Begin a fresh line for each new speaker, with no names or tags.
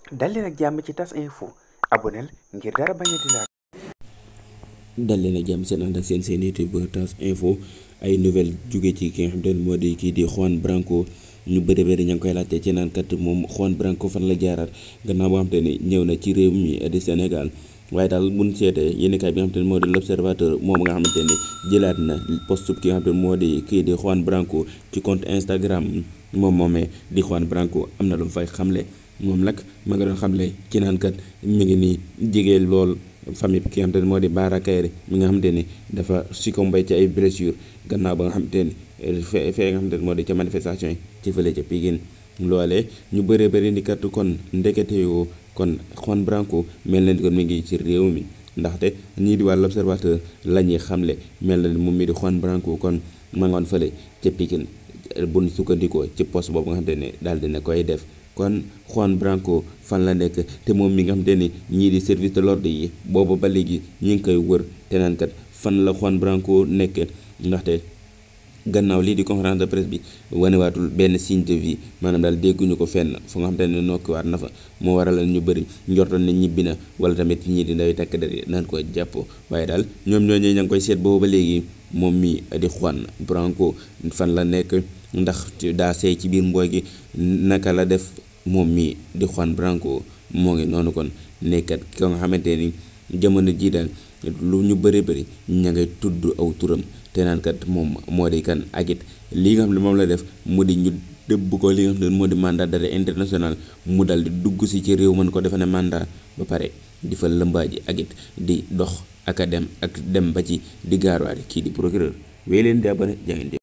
dal leen ak jàmm ci tas info aboneel ngir dara bañ a di laal
dal leen ak jàmm seen ànd ak seen seen YouTube tas info ay nouvelle jóge ci ki nga xam te ne moo di kii di Juan Branco ñu bëri bëri ña ngi koy laajte ci naan kat moom Juan Branco fan la jaaraat gannaaw boo xam te ni ñëw na ci réew mi di Sénégal waaye daal buñ seetee yéenekaay bi nga xam te ne moo di l'observateur moom nga xamante ni jëlaat na post ki nga xam te ne moo di kii di Juan Branco ci compte Instagram moom moomee di Juan Branco am na lu mu fay xamle moom nag ma nga doon xamle ci naan kat mi ngi nii jigéen lool famille bi ki nga xamante ne moo di Bara Kairé mi nga xamante ni dafa succombé ci ay blessures gannaaw ba nga xamante ni fee fee nga xamante ne moo di ca manifestation yi ci fële ca Pikine loolee ñu bëree bëri ni kat kon ndekete yoo kon Juan Branco mel na ni kon mi ngi ci réew mi ndaxte ñii di wàllu observateur la ñuy xamle mel na ni moom mi di Juan Branco kon ma ngoon fële ca Pikine bu ñu sukkandikoo ci poste boobu nga xamante ne daal dina koy def kon Juan Branco fan la nekk te moom mi nga xamante ni ñii di service de l'ordre yi boobu ba léegi ñi ngi koy wër te naan kat fan la Juan Branco nekk ndaxte gannaaw lii di conférence de presse bi wanewaatul benn signe de vie maanaam daal dégguñu ko fenn fu nga xamante ne nokkiwaat na fa moo waral ñu bëri njortoon ne ñibbi na wala tamit ñii di ndaw takk der yi naan ko jàpp waaye daal ñoom ñooñu ña ngi koy seet boobu ba léegi moom mi di Juan Branco fan la nekk ndax daa seey ci biir mbooy gi naka la def moom mi di Juan Branco moo ngi noonu kon nekkat ki nga xamante ni jamono jii daal lu ñu bëri bëri ña ngay tudd aw turam te naan kat moom moo di kan ak it lii nga xam ne moom la def mu di ñu dëbb ko li nga xam ne moo di mandat d'arrêt international mu dal di dugg si ci réew mën ko defe ne mandat ba pare di fa lëmbaaji ak it di dox ak a dem ak dem ba ci di gaarwaale kii di procureur wéy leen di abonné jaa ngeen jëf